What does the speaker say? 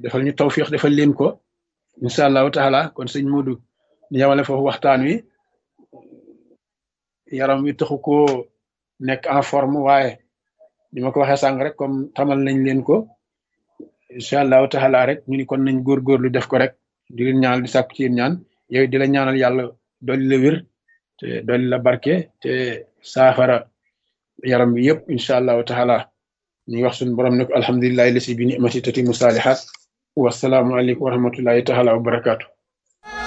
defal ñu tawfiq defal leen ko incha allahu taala kon sëñ Modou ñu yemale foofu waxtaan wi yaram wi taxu koo nekk en forme waaye ni ma ko waxee sànq rek comme tamal nañ leen ko incha allahu taala rek ñu ni kon nañ góorgóorlu def ko rek di leen ñaanal di sàkku ci yéen ñaan yow di la ñaanal yàlla dolli la wér te dolli la barke te saafara yaram bi yëpp incha allahu taala ñu ngi wax suñu borom ne ko alhamdulilahi lasi bi nimati tatimu saalihat wasalaamu aleykum wa rahmatullahi taala wa barakaatu